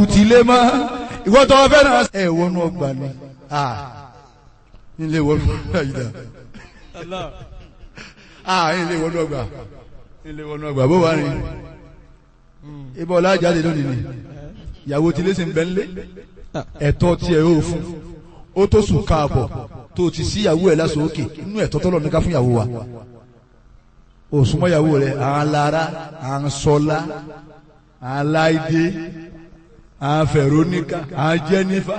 ti lé mọ́ ìwọ tó fẹ́ náà. ẹ wọnú ọgbà ni nílé wọnú ọgbà yìí dá nílé wọnú ọgbà nílé wọnú ọgbà bó wà ní. ibà ọlá jáde lónìí ni ìyàwó tilé sì ń bẹ́ ńlé ẹ̀tọ́ tiẹ̀ yóò fún ó tó sùn káàbọ̀ tó ti sí ìyàwó ẹ̀ lásán òkè inú ẹ̀tọ́ tọ́lọ̀ ní ká fún ìyàwó wa òsùnmọ́ ìyàwó rẹ̀ à ń lara à ń sọlá à ń láìdé à ń fẹ̀róníkà à ń jẹ́nífà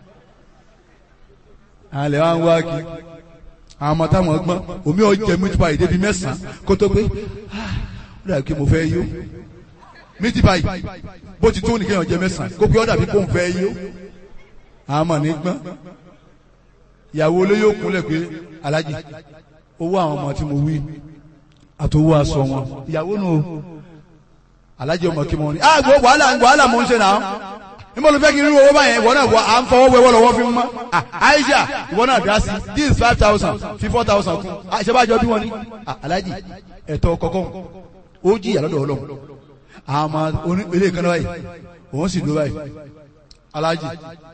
à ń lẹ̀ wá ń wá kí àwọn ọmọ táwọn gbọ́n omi ọ̀jẹ̀ mítípa yìí débi mẹ́sàn-án kó tó pé ó dàbí kí mo fẹ́ yó mítípa yìí bó ti tó nìkan ọ̀jẹ̀ mẹ́sàn-án kó pé ó dàbí kó ń fẹ́ yó àwọn ọmọ ní gbọ́n ìyàwó olóyè òkúnlẹ̀ pé alájì owó àwọn ọmọ tí mo wí àtòwò aṣọ wọn ìyàwó nù alájì ọmọ kí mo ní. ah gbọ́ wàhálà wàhálà mo ń ṣe náà níbo ló fẹ́ kí n rí owó báyẹn ìwọ náà wọ à ń fọwọ́ wẹ́wọ́ lọ́wọ́ fi mọ́ Aisha ìwọ náà dá sí this is five thousand fi four thousand kún àṣebájọ bí wọ́n ní alájì ẹ̀tọ́ kọ̀ọ̀kan ó jìyà lọ́dọ̀ ọlọ́run àwọn ọmọ ilé ìkànnì báyìí òun sì ló báyìí alájì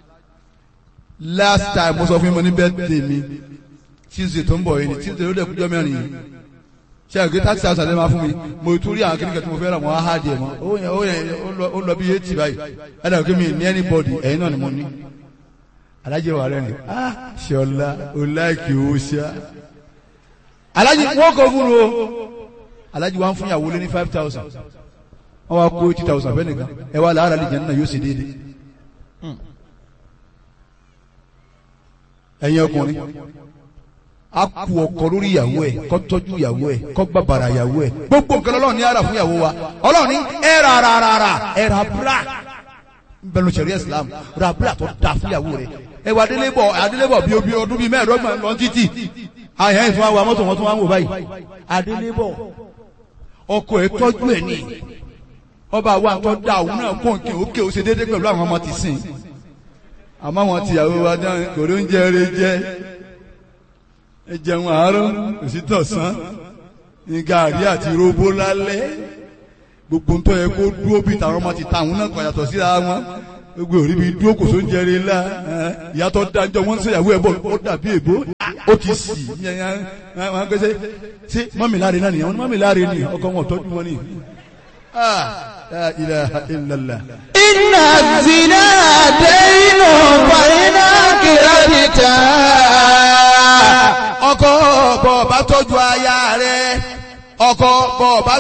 last time mo sọ fún mi ní birthday mi tuesday tó ń bọ̀ yìí ni tuesday ló dẹ̀ kújọ́ mẹ́rin yìí ṣe àgbẹ̀ thirty thousand ẹ̀ máa fún mi mo tún rí àwọn kékeré tí mo fẹ́ rà wọ́n á hà díẹ̀ mọ́ ó yẹn ó yẹn ó lọ bí eighty báyìí ẹ̀ dàgbé mi ní anybody ẹ̀yin náà ni mo ní alájẹ wà rẹ̀ ni ah ṣọlá o láìkì o ṣá alájẹ wọ́n kọ́ fún o alájẹ wa ń fún yàwó lé ní five thousand wọ́n wá kó eighty thousand fẹ́ nìkan ẹ wá làárà lè jẹ́ nínú yóò ṣe déédéé. ẹ̀yin ọkùnrin a kú ọkọ lórí ìyàwó ẹ̀ kó tọ́jú ìyàwó ẹ̀ kó bàbàrà ìyàwó ẹ̀ gbogbo nǹkan Ọlọ́run ní ara fún ìyàwó wa Ọlọ́run ní ẹ ra ra ra ra ẹ ra bra bẹnu sẹ̀rí Islam ra bra tó da fún ìyàwó rẹ̀ ẹ wà adélébọ̀ adélébọ̀ bíi obi ọdún bíi mẹ́ẹ̀ẹ́dọ́gbọ̀n lọ títì àyàn ìfún wa mọ́tò wọn tún wá ń wò báyìí adélébọ̀ ọkọ ẹ̀ tọ́jú ẹ̀ ní ọba wa tó da òun náà kó nǹkan òkè ó ṣe déédéé pẹ̀lú àwọn ọmọ tìsín àmọ́ àwọn tìyàwó wa dáhùn kò ló ń jẹ eré jẹ ẹ jẹun àárọ̀ òsì tọ̀sán ní gàrí àti róbó lálẹ́ gbogbo ń tọ́ yẹ kó dúró bí tàwọn ọmọ ti ta àwọn náà kàn yàtọ̀ síra wọn gbogbo òrí bí dúró kò só ń jẹrè ńlá ìyàtọ̀ dájọ́ wọn ń ṣèyàwó ẹ̀ bọ̀ ó dàbí èbó ó ti sì wọn gbèsè ṣé mọ́mì láre náà nìyẹn mọ́mì láre ni ọkọ wọn tọ́jú wọn ni. La ilaha illallah. Inna zina dẹ́yìnà fàyínà kìrẹ́dìtà. ọkọ bọ̀ bá tọ́jú aya rẹ̀ ọkọ bọ̀ bá